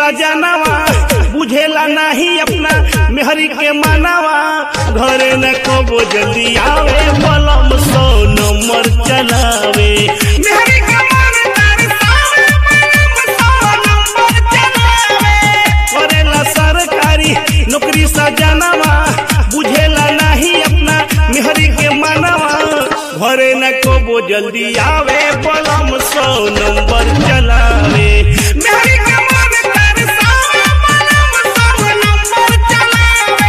सजनवा बुझेला नहीं अपना मेहरी के मानवा घरे न कबो जल्दी आवे बलम सौ नंबर चलावे मेहरी के मन तरसावे, बलम सौ नंबर चलावे। करेला सरकारी नौकरी सजनवा बुझेला नहीं अपना मेहरी के मानवा घरे न कबो जल्दी आवे बलम सौ नंबर चलावे मेहरी के मन तरसावे, बलम सौ नंबर चलावे।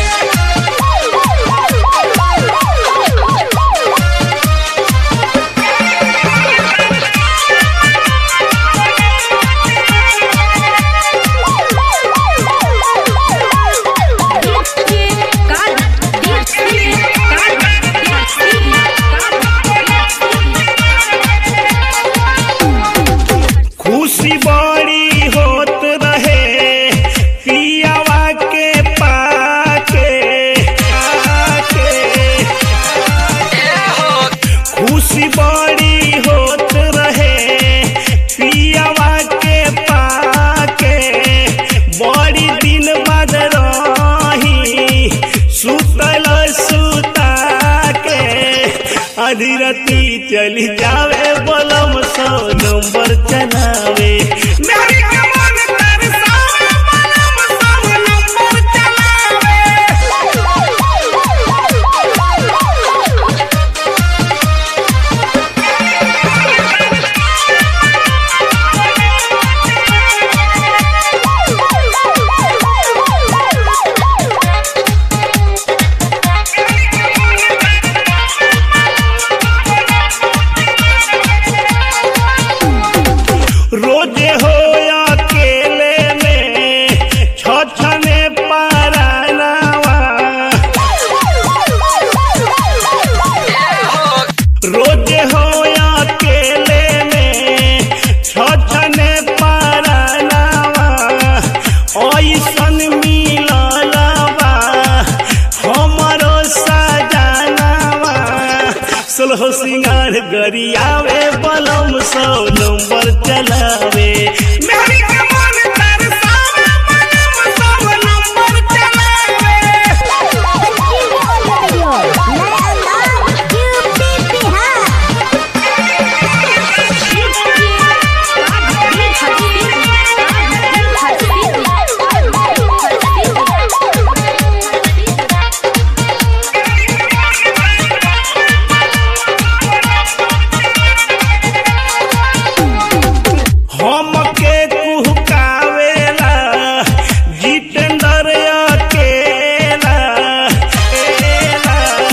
खुशी बड़ी होत रहे पियावा के पाके आके खुशी बड़ी होत रहे पियावा के पाके बड़ी दिन बाद रही सुतल सुता के आधी राती चली जावे बलम सौ नंबर चलावे मेरी कमर तरसावे, बलम सौ नंबर चलावे। रोजे हो अकेले में छछने पारानावा रोजे हो अकेले में छछने पारानावा ऐसन मिललवा हमरो सजनावा सोलह सिंगार गरियावे बलम सौ नंबर चलावे मेहरी के मन तरसावे, बलम सौ नंबर चलावे। हमके कुहकावेला जितेंद्र अकेला एला।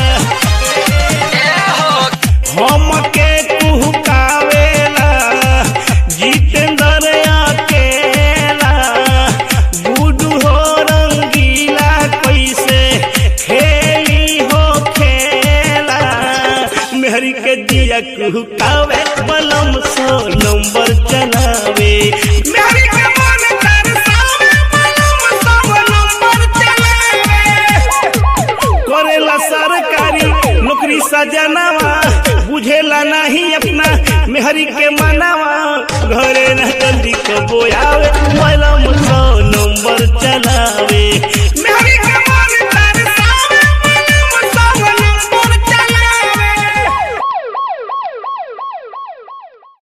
हमके कुहकावेला जितेंद्र अकेला गुडू हो रंगीला कैसे खेली हो खेला मेहरी के दिया कुहकावे बलम सौ नंबर चलावे मेहरी के मन तरसावे, बलम सौ नंबर चलावे। करेला सरकारी नौकरी सजनावा बुझेला नहीं अपना मेहरी के मनावा घरे न जल्दी कबो आवे